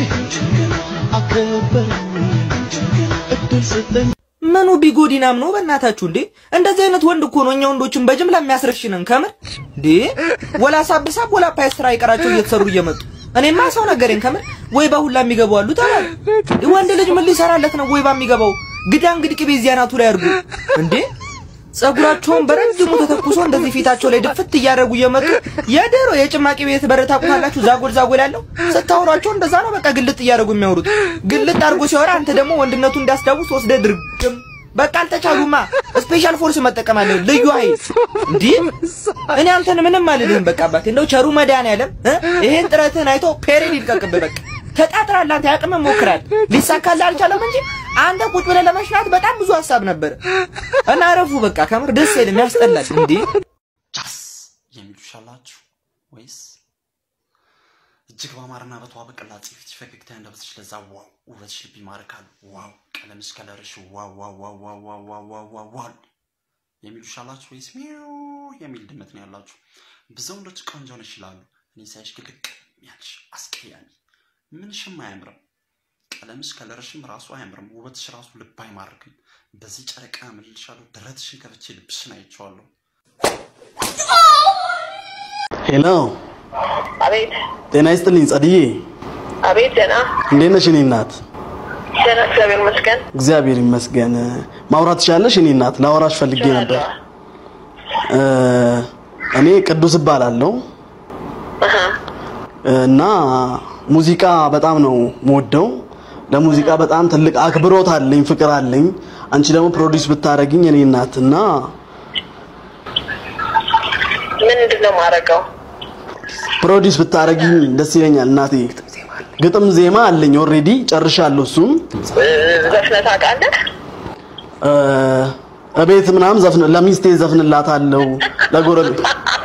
አከበረኝ እድል ሰጠኝ ምኑ ቢጎዲናም ነው በእናታችሁ እንዴ? እንደዚህ አይነት ወንድ እኮ ነው እኛ ወንዶችን በጅምላ የሚያስረሽንን ከምር እንዴ። ወላ ሳብሳብ ወላ ፓይስትራ ይቀራቸው እየተሰሩ እየመጡ እኔማ ሰው ነገሬን ከምር ወይ ባሁላ የሚገቡ አሉ ተባለ። ወንድ ልጅ ምን ሊሰራለት ነው? ወይ ባሚገባው ግዳ እንግዲህ ቅቤ እዚያ ናቱ ላይ አድርጉ እንዴ። ጸጉራቸውን በረጅሙ ተተኩሶ እንደዚህ ፊታቸው ላይ ድፍት እያደረጉ እየመጡ የድሮ የጭማቂ ቤት በር ታውቁታላችሁ? ዛጎል ዛጎል ያለው ስታወሯቸው እንደዛ ነው። በቃ ግልጥ እያደረጉ የሚያወሩት ግልጥ አድርጎ ሲያወራ አንተ ደግሞ ወንድነቱ እንዲያስታውስ ወስደህ ድርግም በቃ አልተቻሉማ። ስፔሻል ፎርስ መጠቀም አለ ልዩ ኃይል እንዲህ እኔ አንተን ምንም አልልህም። በቃ አባቴ እንደው ቸሩ መድኃኒዓለም እ ይሄን ጥረትህን አይቶ ፔሬድ ይልቀቅብህ። በቃ ተጣጥራለህ አንተ ያቅም ሞክራል ሊሳካልህ አልቻለም እንጂ አንተ ቁጭ ብለህ ለመሽናት በጣም ብዙ ሀሳብ ነበር እና አረፉ። በቃ ከምር ደስ አይልም፣ ያስጠላል። እንዴ ጫስ የሚሉሻላችሁ ወይስ እጅግ በአማርና በተዋበ ቅላጼ ፊትሽ ፈገግታ ያንደበትሽ ለዛ ዋው ውበትሽ ልብ ይማርካል ዋው ቀለምሽ ከለርሽ ዋው ዋው ዋው ዋው ዋው ዋው ዋው ዋው ዋው የሚሉሻላችሁ ወይስ ሚው የሚል ድመት ነው ያላችሁ? ብዙ ወንዶች ቆንጆ ነሽ ይላሉ። እኔ ሳይሽ ግልቅ ያልሽ አስቀያሚ ምንሽም አያምርም። ቀለምሽ ከለርሽም ራሱ አያምርም። ውበትሽ ራሱ ልብ አይማርክም። በዚህ ጨረቃ ምልልሻለሁ። ደረትሽን ከፍቼ ልብሽን አይቼዋለሁ። ሄሎ፣ አቤት ጤና ይስጥልኝ ጸድዬ። አቤት፣ ደህና እንዴት ነሽ እኔ እናት? ደህና፣ እግዚአብሔር ይመስገን። እግዚአብሔር ይመስገን። ማውራት ትችላለሽ እኔ እናት? ላወራሽ ፈልጌ ነበር። እ እኔ ቅዱስ እባላለሁ አሃ፣ እና ሙዚቃ በጣም ነው የምወደው። ለሙዚቃ በጣም ትልቅ አክብሮት አለኝ፣ ፍቅር አለኝ። አንቺ ደግሞ ፕሮዲውስ ብታረግኝ እኔ እናት እና ምንድን ነው የማደርገው? ፕሮዲውስ ብታረግኝ ደስ ይለኛል እናቴ። ግጥም ዜማ አለኝ ኦልሬዲ ጨርሻለሁ። እሱም እ፣ ዘፍነህ ታውቃለህ? እ፣ እቤት ምናምን ዘፍን ለሚስቴ ዘፍንላታለሁ ለጎረቤት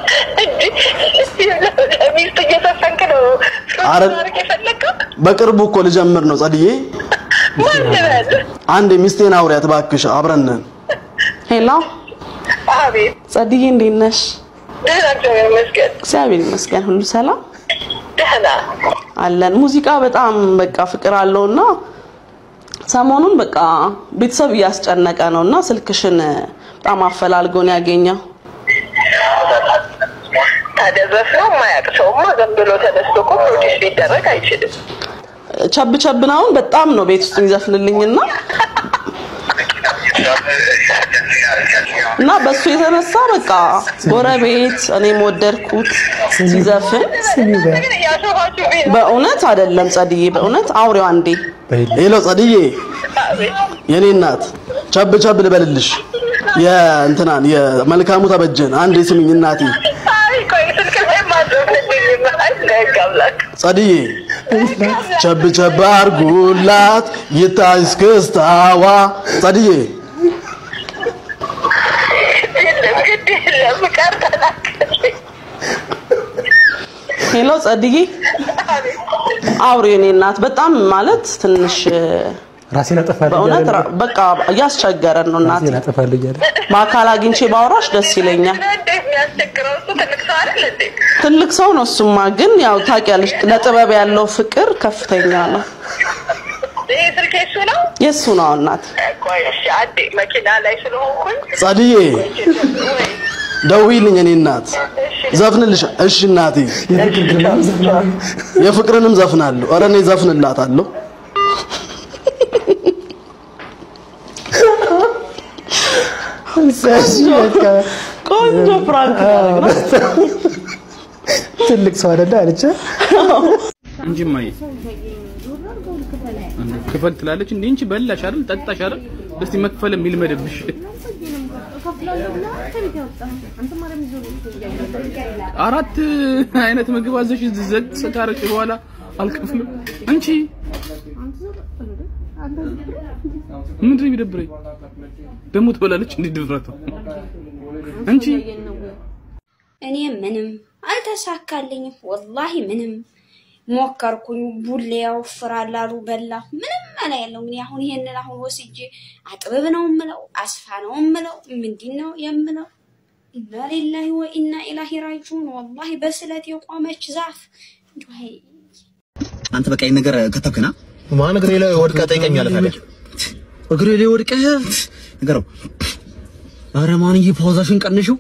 እንዴ፣ ለሚስት እየዘፈንክ ነው አረ ማድረግ የፈለግከው? በቅርቡ እኮ ልጀምር ነው ጸድዬ። ማን ልበል? አንድ ሚስቴን አውሪያት እባክሽ፣ አብረን ነን። ሄሎ አቤት፣ ጸድዬ፣ እንዴት ነሽ? ደህና፣ እግዚአብሔር ይመስገን። እግዚአብሔር ይመስገን፣ ሁሉ ሰላም ደህና። አለን። ሙዚቃ በጣም በቃ ፍቅር አለውና ሰሞኑን በቃ ቤተሰብ እያስጨነቀ ነውና ስልክሽን በጣም አፈላልጎን ያገኘው። ታዲያ ዘፍኖ የማያውቅ ሰውማ ዝም ብሎ ተነስቶ እኮ ፕሮዲስ ሊደረግ አይችልም። ቸብ ቸብን አሁን በጣም ነው ቤት ውስጥ የሚዘፍንልኝና እና በሱ የተነሳ በቃ ጎረቤት እኔም ወደድኩት ሲዘፍን ግን እያሾፋችሁብኝ ነው። በእውነት አይደለም ጸድዬ፣ በእውነት አውሬው አንዴ ሄሎ ጸድዬ፣ አቤት፣ የኔ እናት ቸብ ቸብ ልበልልሽ። የእንትናን የመልካሙ ተበጀን አንዴ ስሚኝ እናቴ። አይ ቆይ ስልክ ላይ ማዘፍንልኝም አይ ደግ አምላክ ጸድዬ ቸብ ቸብ አርጉላት ይታይ እስክስታዋ። ጸድዬ የለም ግድ የለም ቀር ተናገረኝ። ሄሎ ጸድዬ፣ አውሬው የኔ እናት በጣም ማለት ትንሽ ራሴን አጠፋለሁ በእውነት እያለ ራ- በቃ እያስቸገረን ነው እናት። ራሴን አጠፋለሁ እያለ በአካል አግኝቼ ባወራሽ ደስ ይለኛል። እንዴ የሚያስቸግረው እሱ ትልቅ ሰው አይደል እንዴ? ትልቅ ሰው ነው እሱማ፣ ግን ያው ታውቂያለሽ ለጥበብ ያለው ፍቅር ከፍተኛ ነው። ይሄ ስልክ የሱ ነው? የእሱ ነው እናት። ቆይ እሺ አንዴ መኪና ላይ ስለሆንኩኝ ጸድዬ ወይ ደውይልኝ የኔ እናት ዘፍንልሽ። እሺ እናቴ የፍቅርንም ዘፍናለሁ። ኧረ እኔ ዘፍንላታለሁ። ቆንጆ ፕራንክ ትልቅ ሰው አይደለ አለች። እንጂ ማይ ክፈል ትላለች እንዴ እንጂ በላሽ አይደል ጠጣሽ አይደል እስቲ መክፈል የሚልመድብሽ አራት አይነት ምግብ አዘሽ ዘግ ካረች በኋላ አልከፍልም እንቺ ምንድን ነው የሚደብረኝ ደግሞ ትበላለች እንዴ ድፍረቷ እንቺ እኔ ምንም አልተሳካልኝም። ወላሂ ምንም ሞከርኩኝ። ቡሌ ያወፍራል አሉ በላሁ። ምንም መላ የለው። እንግዲህ አሁን ይሄንን አሁን ወስጄ አጥብብ ነው የምለው፣ አስፋ ነው የምለው፣ ምንድን ነው የምለው? ኢና ሊላሂ ወኢና ኢላሂ ራጂዑን። ወላሂ በስለት የቆመች ዛፍ እንዲሁ አንተ በቃ ይሄን ነገር ከተብክና ማን እግሬ ላይ ወድቀህ ጠይቀኛለህ ታዲያ? እግሬ ላይ ወድቀህ ንገረው። ኧረ ማንዬ ፓውዛሽን ቀንሽው።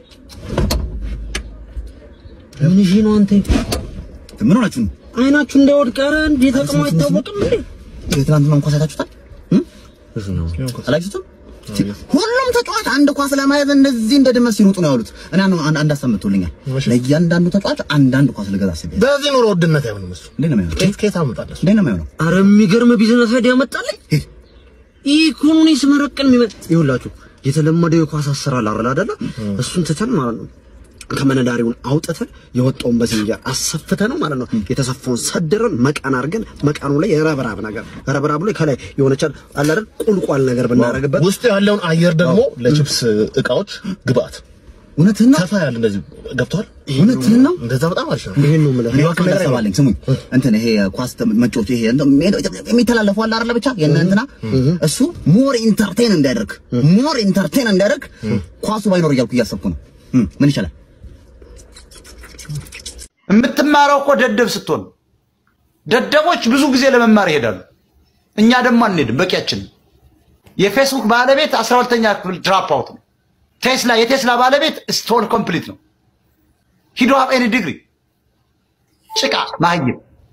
ምን ይሄ ነው አንተ? ምን ሆናችሁ ነው? አይናችሁ እንዳይወድቅ። ኧረ እንዴት አቅሙ አይታወቅም እንዴ? ትናንትና እንኳን ሳይታችሁታል? አላችሁትም? ሁሉም ተጫዋች አንድ ኳስ ለማየት እንደዚህ እንደ ድመት ሲሮጡ ነው ያሉት። እኔ አንድ አንድ ሀሳብ መጥቶልኛል። ለእያንዳንዱ ተጫዋች አንዳንድ ኳስ ልገዛ አስቤያለሁ። በዚህ ኑሮ ውድነት አይሆንም እሱ። እንዴት ነው የሚሆነው? ከየት ከየት አመጣለህ? እንዴት ነው የሚሆነው? አረ የሚገርም ቢዝነስ አይዲያ መጣልኝ። ኢኮኖሚ ስመረቅን የሚመጥ ይኸውላችሁ የተለመደው የኳስ አሰራር አይደል አይደለ? እሱን ትተን ማለት ነው ከመነዳሪውን አውጥተን የወጣውን በዝንጀር አሰፍተ ነው ማለት ነው። የተሰፋውን ሰድረን መቃን አድርገን መቃኑ ላይ የረብራብ ነገር ረብራቡ ላይ ከላይ የሆነች አለ አይደል ቁልቋል ነገር ብናደርግበት ውስጥ ያለውን አየር ደግሞ ለቺፕስ እቃዎች ግብአት እውነትህን ነው። ሰፋ ያለ እንደዚህ ገብቷል። እውነትህን ነው። እንደዛ በጣም አሪፍ ነው። ይሄን ነው የምልህ። እኔ እኮ ምን ሀሳብ አለኝ። ስሙኝ እንትን ይሄ ኳስ መጫወት ይሄ የሚተላለፈው አለ አይደለ? ብቻ የእነ እንትና እሱ ሞር ኢንተርቴን እንዲያደርግ ሞር ኢንተርቴን እንዲያደርግ ኳሱ ባይኖር እያልኩ እያሰብኩ ነው። ምን ይቻላል? የምትማረው እኮ ደደብ ስትሆን፣ ደደቦች ብዙ ጊዜ ለመማር ይሄዳሉ። እኛ ደግሞ አንሄድም፣ በቂያችን። የፌስቡክ ባለቤት አስራ ሁለተኛ ክፍል ድራፕ አውት ነው። ቴስላ የቴስላ ባለቤት ስቶል ኮምፕሊት ነው። ሂዶ ሀብ ኤኒ ዲግሪ ጭቃ መሀይም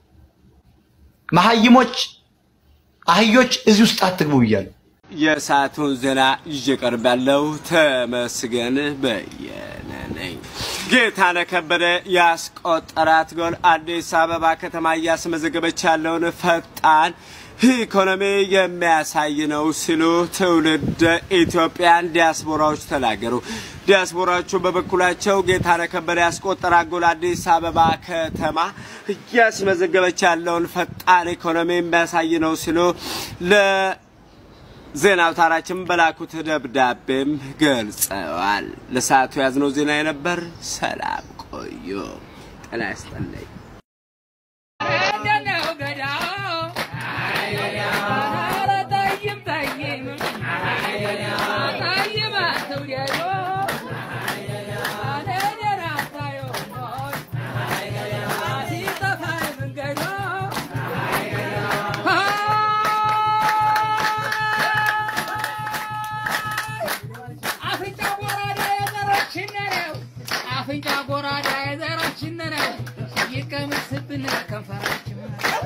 መሀይሞች አህዮች እዚህ ውስጥ አትግቡ ብያለሁ። የሰዓቱን ዜና ይዤ ቀርባለሁ። ተመስገን በየነ ነኝ። ጌታነህ ከበደ ያስቆጠራት ጎል አዲስ አበባ ከተማ እያስመዘገበች ያለውን ፈጣን ኢኮኖሚ የሚያሳይ ነው ሲሉ ትውልድ ኢትዮጵያን ዲያስፖራዎች ተናገሩ። ዲያስፖራዎቹ በበኩላቸው ጌታነህ ከበደ ያስቆጠራት ጎል አዲስ አበባ ከተማ እያስመዘገበች ያለውን ፈጣን ኢኮኖሚ የሚያሳይ ነው ሲሉ ለ ዜና አውታራችን በላኩት ደብዳቤም ገልጸዋል። ለሰዓቱ ያዝነው ዜና የነበር። ሰላም ቆዩ። ጤና ይስጥልኝ። አፍንጫ ጎራዳ የዘራችን ነው ይቀመስብን ከንፈራችን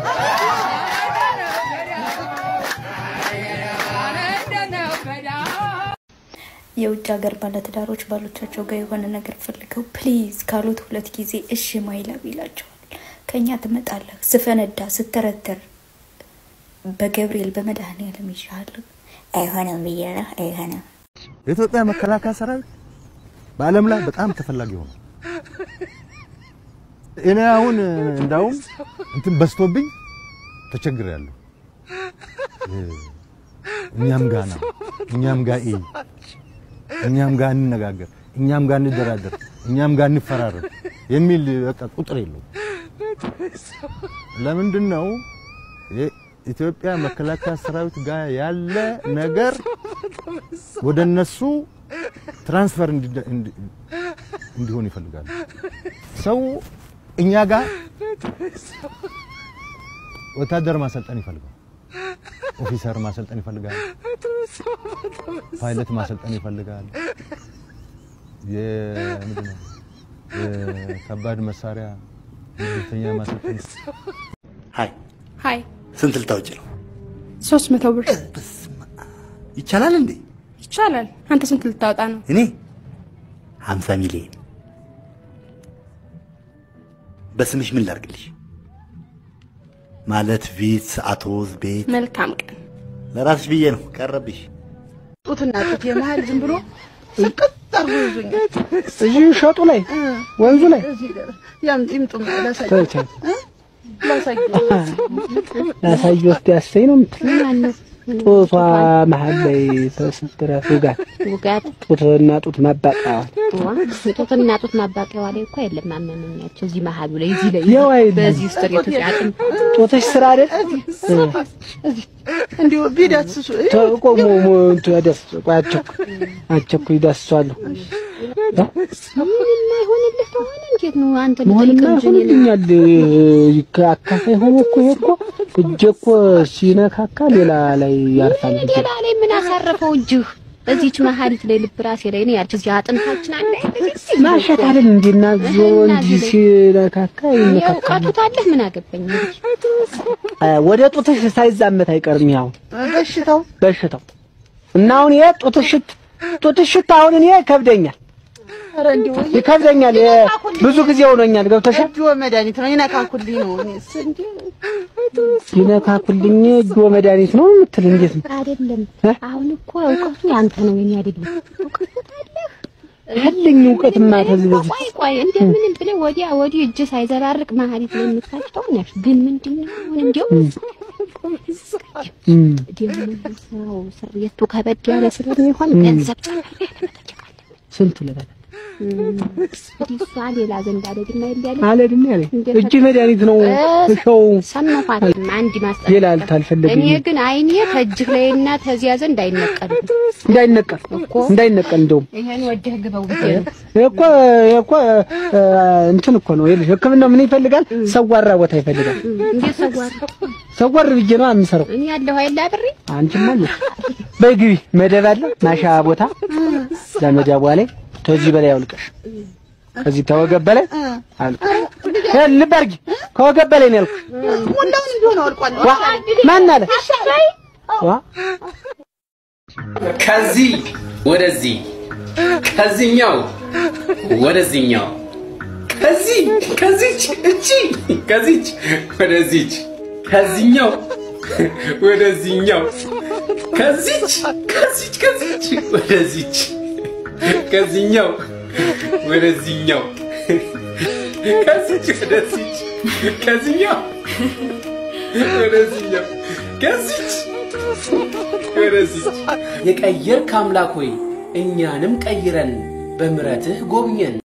የውጭ ሀገር ባለትዳሮች ባሎቻቸው ጋር የሆነ ነገር ፈልገው ፕሊዝ ካሉት ሁለት ጊዜ እሺ ማይለብ ይላቸዋል። ከኛ ትመጣለህ ስፈነዳ ስተረተር በገብርኤል በመድኃኔዓለም ይሻለሁ አይሆንም ብዬ ነው አይሆንም። የኢትዮጵያ መከላከያ ሰራዊት በዓለም ላይ በጣም ተፈላጊ ሆነ። እኔ አሁን እንዳውም እንትን በዝቶብኝ ተቸግሬያለሁ። እኛም ጋ ና፣ እኛም ጋ እይ፣ እኛም ጋ እንነጋገር፣ እኛም ጋ እንደራደር፣ እኛም ጋ እንፈራረም የሚል በቃ ቁጥር የለውም። ለምንድን ነው የኢትዮጵያ መከላከያ ሰራዊት ጋር ያለ ነገር ወደ እነሱ ትራንስፈር እንዲሆን ይፈልጋሉ። ሰው እኛ ጋር ወታደር ማሰልጠን ይፈልጋል። ኦፊሰር ማሰልጠን ይፈልጋል። ፓይለት ማሰልጠን ይፈልጋል። የምንድን ነው የከባድ መሳሪያ ምድብተኛ ማሰልጠን ሀይ ሀይ ስንት ልታወጪ ነው? ሶስት መቶ ብር ይቻላል እንዴ? ይቻላል። አንተ ስንት ልታወጣ ነው? እኔ ሀምሳ ሚሊዮን በስምሽ ምን ላድርግልሽ? ማለት ቪትስ፣ አቶዝ፣ ቤት መልካም ቀን። ለራስሽ ብዬ ነው ቀረብሽ። ጡትና ጡት የመሀል ዝም ብሎ ስቅጥ አርጎ ይዞኛል። እዚህ ሸጡ ላይ ወንዙ ላይ ያም ይምጡ ላሳይ ተውቻ ላሳይ ላሳይ ወስድ ያሰኝ ነው የምትል ጡቷ መሀል ላይ ተሰድራት ውጋት ውጋት ጡትና ጡት ማባቂያዋል ጡትና ጡት ማባቂያዋ ላይ እኮ የለም አመመኛቸው። እዚህ መሀሉ ላይ እዚህ ላይ ያው አይደለም። በዚህ ውስጥ የተጫጥም ጡትሽ ስራ አይደል እንዲሁ ቢዳስሱ ተቆሞ ሞንቱ ያደስ ቋቸው አቸኩ ይዳስሷሉ ምን የማይሆንልህ ከሆነ እንዴት ነው አንተ መሆንና ልጠይቅ እንጂ እኔ ይሆንልኛል። አካፋይ ሆኖ እኮ ይሄ እኮ እጄ እኮ ሲነካካ ሌላ ላይ ያርፋል። እጄ። ሌላ ላይ ምን አሳረፈው እጅህ? እዚች መሀሊት ላይ ልብ ራሴ ላይ ነው ያልች እዚህ አጥንታችን አለ ማሸት አይደል እንዴ? እና ዞ እንጂ ሲነካካ ይነካካ። እውቀቱ ታለህ ምን አገባኝ እንግዲህ አ፣ ወደ ጡትሽ ሳይዛመት አይቀርም ያው በሽታው በሽታው እና አሁን ይሄ ጡትሽት ጡትሽት አሁን እኔ ይከብደኛል ኧረ እንደው ይከብደኛል። ይሄ ብዙ ጊዜ ሆኖኛል። ገብተሻል? እጅ መድኃኒት ነው ይነካኩልኝ ነው እኔስ እንዴ ይነካኩልኝ እጆ መድኃኒት ነው የምትል እንዴት ነው? አይደለም አሁን እኮ እውቀቱ ያንተ ነው የኔ አይደለም እውቀቱ ታለህ ያለኝ እውቀትማ ከዚህ በፊት ቆይ ቆይ እንደምንም ብለህ ወዲያ ወዲህ እጅ ሳይዘራርቅ መሀሊት ላይ የምታጭተው ነሽ። ግን ምንድን ነው አሁን እንዲያው እም፣ ደግሞ ሰው ሰውየቱ ከበድ ያለ ስለሚሆን ገንዘብ ጨምር ያለ ስንት ልበል እንግዲህ እሷ ሌላ ዘንድ አለድና ይላል አለድና ያለ እጅ መድኃኒት ነው እሸው ሰማኋት። አንድ ማስጠንቀቂያ ሌላ አልታልፈለግኝ እኔ ግን አይኔ ከእጅህ ላይና ተዚያ ዘንድ አይነቀልም እንዳይነቀል እንዳይነቀል እንደውም ይሄን ወደህ ግበው ብዬ ነው። እኮ እኮ እ፣ እንትን እኮ ነው ይኸውልሽ፣ ሕክምናው ምን ይፈልጋል? ሰዋራ ቦታ ይፈልጋል። እንዴት ሰዋር ሰዋር ብዬ ነው የምሰራው። እኔ ያለሁ አይደል አብሬ አንቺማ አለሽ። በይ ግቢ፣ መደብ አለ ማሻ ቦታ ለመደቧ ላይ ከዚህ በላይ አውልቀሽ ከዚህ ተወገብ በላይ አውልቀሽ እ፣ ልብ አድርጊ። ከወገብ በላይ ነው ያልኩሽ። ሙላውን ቢሆን አልቋል። ዋ ማን አለ ዋ ከዚህ ወደዚህ ከዚህኛው ወደዚህኛው ከዚህ ከዚች እቺ ከዚች ወደዚች ከዚህኛው ወደዚህኛው ከዚች ከዚች ከዚች ወደዚች ከዚህኛው ወደዚህኛው ከዚች ወደዚች ከዚህኛው ወደዚህኛው ከዚች ወደዚች የቀየርክ አምላክ ሆይ እኛንም ቀይረን በምሕረትህ ጎብኘን።